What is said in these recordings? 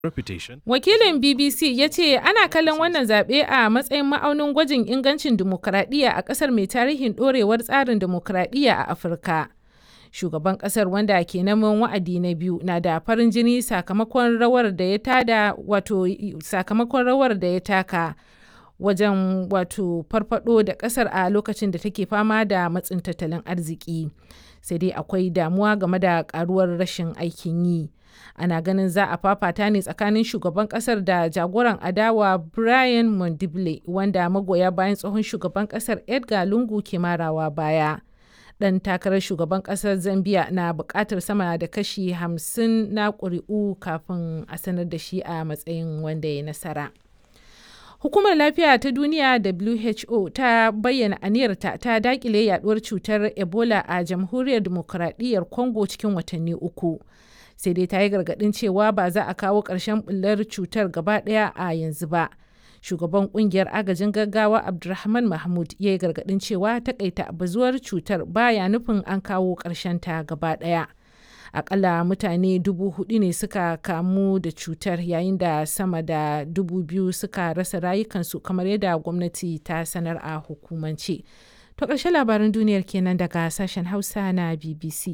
reputation. Wakilin BBC ya ce ana kallon wannan zaɓe a matsayin ma'aunin gwajin ingancin dimokuraɗiyya a ƙasar mai tarihin ɗorewar tsarin dimokuraɗiyya a Afirka. Shugaban ƙasar wanda ke neman wa'adi na biyu na da farin jini sakamakon rawar da ya tada wato sakamakon rawar da ya taka wajen wato farfado da ƙasar a lokacin da take fama da matsin tattalin arziki. Sai dai akwai damuwa game da ƙaruwar rashin aikin yi. ana ganin za a fafata ne tsakanin shugaban kasar da jagoran adawa brian mondible wanda magoya bayan tsohon shugaban kasar edgar lungu ke marawa baya dan takarar shugaban kasar zambia na bukatar sama da kashi 50 na ƙuri'u kafin a sanar da shi a matsayin wanda ya nasara Hukumar Lafiya ta Duniya WHO ta bayyana aniyarta ta dakile yaduwar cutar Ebola a Jamhuriyar Dimokuraɗiyyar Congo cikin watanni uku. sai dai ta yi gargaɗin cewa ba za a kawo ƙarshen bullar cutar gaba ɗaya a yanzu ba. Shugaban ƙungiyar agajin gaggawa Abdulrahman Mahmud ya yi gargaɗin cewa takaita bazuwar cutar baya nufin an kawo ƙarshen ta gaba ɗaya. Akalla mutane dubu hudu ne suka kamu da cutar yayin da sama da dubu biyu suka rasa rayukansu kamar yadda gwamnati ta sanar a hukumance. To ƙarshen labaran duniyar kenan daga sashen Hausa na BBC.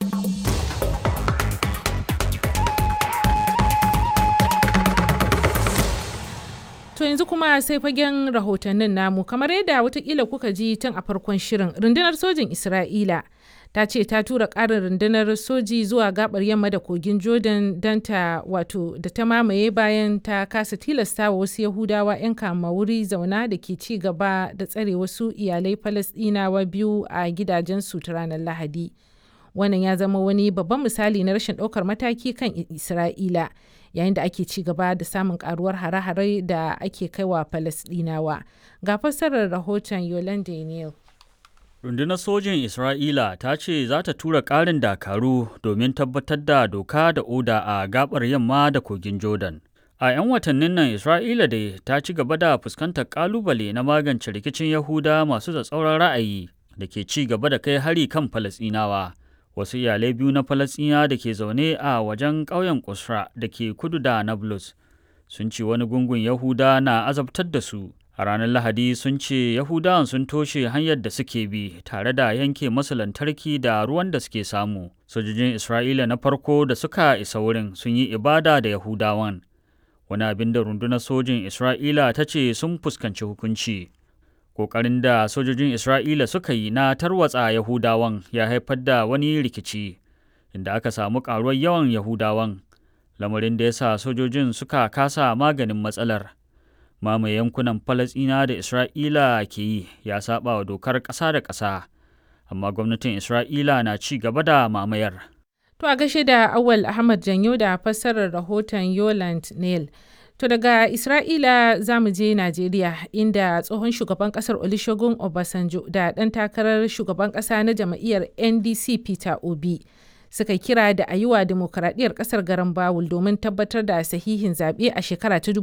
To yanzu kuma sai fagen rahotannin namu kamar yadda watakila kuka ji tun a farkon shirin rundunar sojin Isra'ila ta ce ta tura ƙarin rundunar soji zuwa gabar yamma da kogin Jordan don ta wato da ta mamaye bayan ta kasa tilasta wa wasu Yahudawa 'yan kama wuri zauna da ke ci gaba da tsare wasu iyalai Falasɗinawa biyu a gidajensu ta ranar Lahadi. Wannan ya zama wani babban misali na rashin ɗaukar mataki kan Isra'ila. yayin da ake ci gaba da samun karuwar hare-hare da ake kaiwa Falasɗinawa. Ga fassarar rahoton Yolande Neal. Rundunar sojin Isra'ila ta ce za ta tura ƙarin dakaru domin tabbatar da doka da oda a gabar yamma da kogin Jordan. A 'yan watannin nan Isra'ila dai ta ci gaba da fuskantar ƙalubale na magance rikicin Yahuda masu tsatsauran ra'ayi da ke ci gaba da kai hari kan Falasɗinawa. wasu iyalai biyu na falasɗina da ke zaune a wajen ƙauyen kusra da ke kudu da nablus sun ce wani gungun yahuda na azabtar da su a ranar lahadi sun ce yahudawan sun toshe hanyar da suke bi tare da yanke masu lantarki da ruwan da suke samu sojojin isra'ila na farko da suka isa wurin sun yi ibada da yahudawan wani abin da rundunar sojin isra'ila ta ce sun fuskanci hukunci Ƙoƙarin da sojojin Isra'ila suka yi na tarwatsa Yahudawan ya haifar da wani rikici, inda aka samu ƙaruwar yawan Yahudawan, lamarin da ya sa sojojin suka kasa maganin matsalar. Mamaye yankunan Falasɗina da Isra'ila ke yi ya saba wa dokar ƙasa da ƙasa, amma gwamnatin Isra'ila na ci gaba da mamayar. To a gashe da Awal Ahmad Janyo da fassarar rahoton Yoland Neil. To daga Isra'ila za mu je Najeriya inda tsohon shugaban kasar Olusegun Obasanjo da ɗan takarar shugaban ƙasa na jam'iyyar NDC Peter Obi suka kira da a yi wa demokaradiyyar ƙasar garan Bawul domin tabbatar da sahihin zaɓe a shekara ta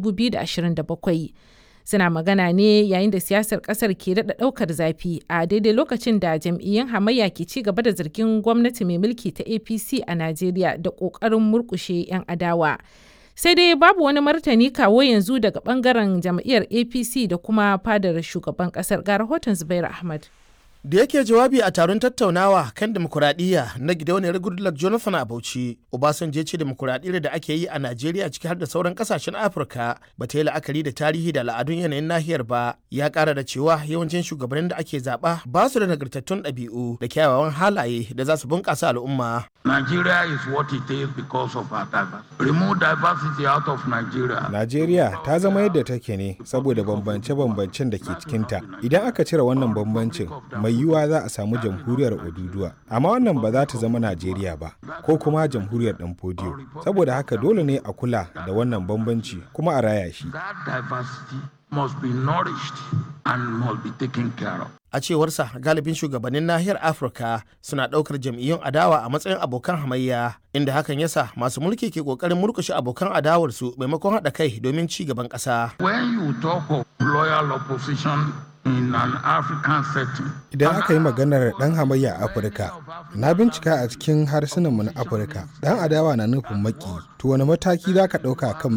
2027. Suna magana ne yayin da siyasar ƙasar ke daɗa ɗaukar zafi a daidai lokacin da jam'iyyun hamayya ke ci gaba da zargin gwamnati mai mulki ta APC a Najeriya da ƙoƙarin murƙushe 'yan adawa. sai dai babu wani martani kawo yanzu daga bangaren jam'iyyar apc da kuma fadar shugaban kasar ga rahoton zubair ahmad da yake jawabi a taron tattaunawa kan demokuraɗiyya na gidauniyar goodluck jonathan a bauchi obasanjo ce demokuraɗiyyar da ake yi a najeriya ciki har da sauran kasashen afirka ba ta yi la'akari da tarihi da al'adun yanayin nahiyar ba ya ƙara da cewa yawancin shugabannin da ake zaɓa ba su da nagartattun ɗabi'u da kyawawan halaye da za su bunƙasa al'umma Nigeria is what it is because of our diversity. Remove diversity out of Nigeria. Najeriya ta zama yadda take ne saboda bambance-bambancen da ke cikinta. Idan aka cire wannan bambancin, mai yiwuwa za a samu jamhuriyar Oduduwa. Amma wannan ba za ta zama Najeriya ba, ko kuma jamhuriyar ɗan fodiyo. Saboda haka dole ne a kula da wannan bambanci kuma a raya shi. That diversity must be nourished and must be taken care of. a cewarsa galibin shugabannin nahiyar afirka suna ɗaukar jam'iyyun adawa a matsayin abokan hamayya inda hakan yasa masu mulki ke ƙoƙarin murkushe abokan adawarsu maimakon haɗa kai domin ci gaban ƙasa When you talk of loyal opposition in an African setting. Idan aka yi maganar ɗan hamayya a Afirka, na bincika a cikin harsunanmu na Afirka, ɗan adawa na nufin maki, to wani mataki za ka ɗauka kan